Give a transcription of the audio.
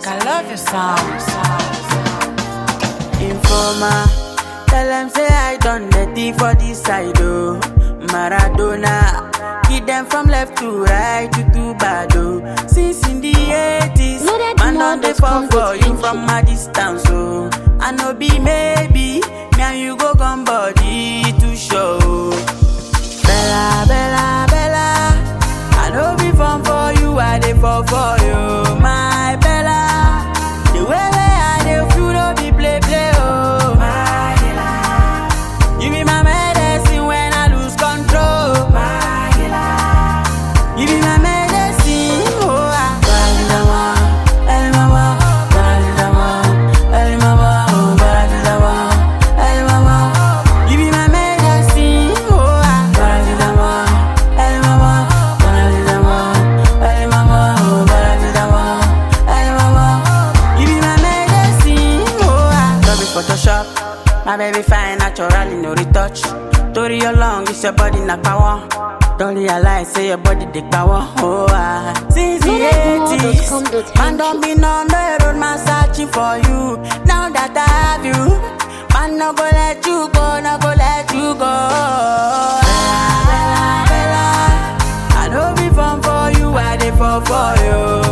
I love your sound. Informer, tell them say I done dirty for this side, oh. Maradona, give them from left to right, you too bad, oh. Since in the 80s, Loaded man on the fall more for dot you com from a distance, oh. I know be maybe, me and you go come body to show. Bella, Bella, Bella, I know be fun for you, I dey fall for you, my Bella. The way way I dey feel no be play play, oh my Bella. You be my medicine when I lose control, my Bella. You be my medicine, oh ah. Balidama, el mama, balidama, el mama, oh balidama, el mama. You be my medicine, oh ah. Balidama, el mama, balidama, el mama, oh balidama, el mama. You be my medicine, oh ah. No be Photoshop, my baby fine naturally no retouch. Tori your long, it's your body na power. Don't realize say your body dey power, oh ah. Since the eighties, man don't be on the road, man searching for you. Now that I have you, man no go let you go, no go let you go. Bella, Bella, Bella, I know be fun for you, I dey fall for you.